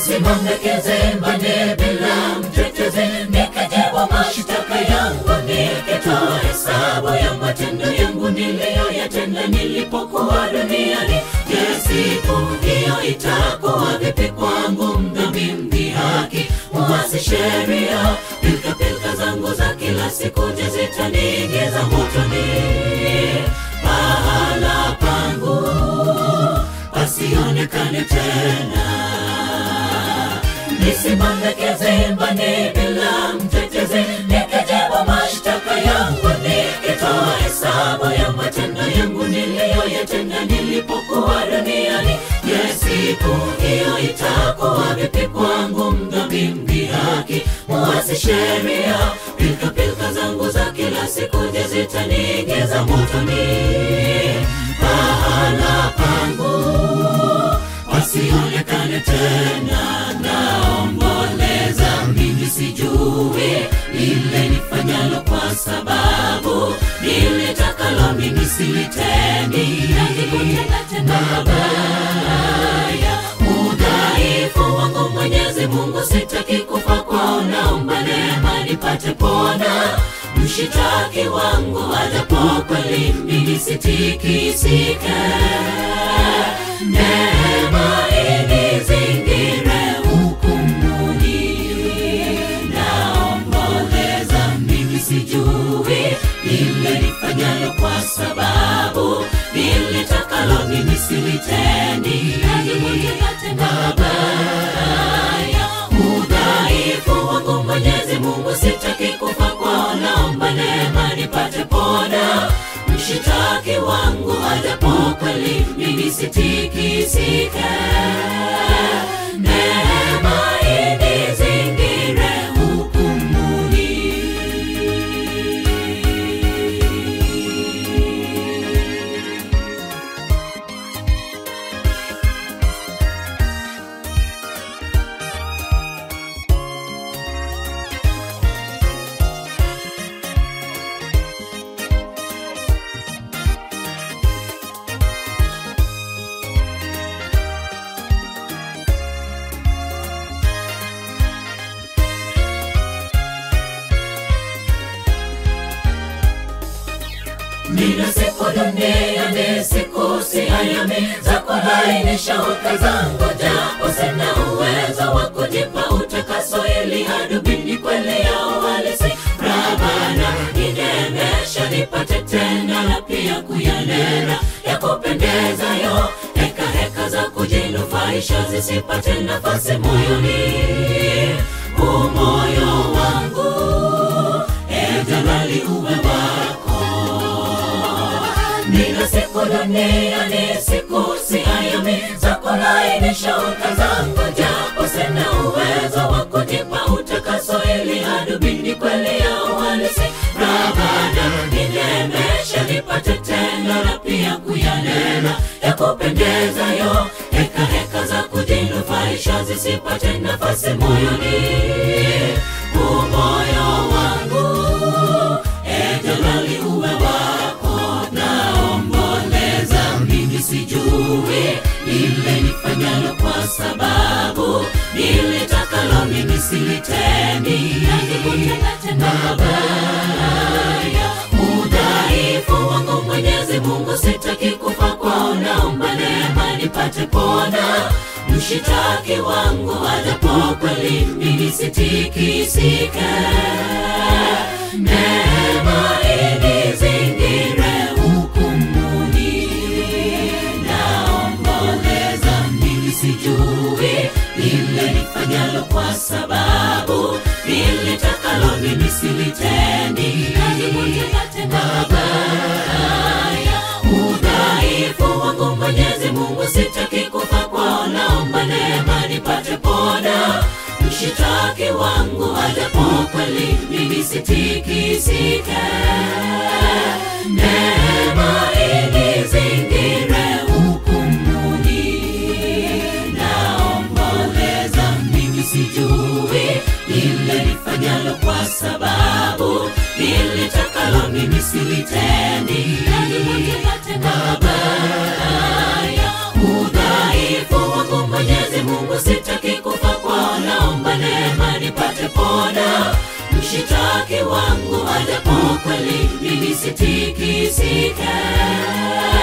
nisimamekeze mbane bila mtetezi nikajibu mashtaka yangu nikitoa hesabu ya matendo yangu niliyoyatenda nilipokuwa duniani je siku hiyo itakuwa vipi kwangu mdhambi mdhihaki mwasi sheria pilkapilka zangu za kila siku je zitaniingiza motoni pahala pangu pasionekane tena nisimamekeze mbani bila mtetezi nikijibu mashtaka yangu nikitoa hesabu ya matendo yangu niliyoyatenda nilipokuwa duniani je siku hiyo itakuwa vipi kwangu mdhambi mdhihaki muasi sheria pilkapilka zangu za kila siku je zitaniingiza motoni pahala pangu pasionekane tena naomboleza mimi sijui lile nifanyalo kwa sababu nilitakalo mimi silitendi mabaya udhaifu wangu mwenyezi mungu sitaki kufa kwao naomba neema nipate pona mshitaki wangu ajapo kweli mimi sitikisike neema inizingire hukumuni naomboleza mimi sijui lile nifanyalo kwa sababu nilitakalo mimi silitendi mabaya udhaifu wangu mwenyezi mungu sitaki kufa kwao naomba neema nipate pona mshitaki wangu ajapo kweli mimi sitikisike neema inizingire hukumuni nina siku duniani siku siayami za kulainisha hoka zangu japo sina uwezo wa kujipa utakaso ili hadubini kweli ya uhalisi rabana ninemesha nipate tena na pia kuyanena ya kupendezayo heka heka za kujinufaisha zisipate nafasi moyoni umoyo wangu e jalali uwe wako nina siku duniani siku siayami za kulainisha uka zangu japo sina uwezo wa kujipa utakaso ili hadubini kweli ya uhalisi rabana ninemesha nipate tena na pia kuyanena ya kupendezayo heka heka za kujinufaisha zisipate nafasi moyoni umoyo wangu e jalali uwe wako naomboleza mimi sijui lile nifanyalo kwa sababu nilitakalo mimi silitendi mabaya udhaifu wangu mwenyezi mungu sitaki kufa kwao naomba neema nipate pona mshitaki wangu ajapo kweli mimi sitikisike neema inizingire hukumuni naomboleza mimi sijui lile nifanyalo kwa sababu nilitakalo mimi silitendi mabaya udhaifu wangu mwenyezi mungu sitaki kufa kwao naomba neema nipate pona mshitaki wangu ajapo kweli mimi sitikisike neema inizingire hukumuni naomboleza mimi sijui lile nifanyalo kwa sababu nilitakalo mimi silitendi mabaya udhaifu wangu mwenyezi mungu sitaki kufa mshitaki wangu ajapo kweli mimi sitikisike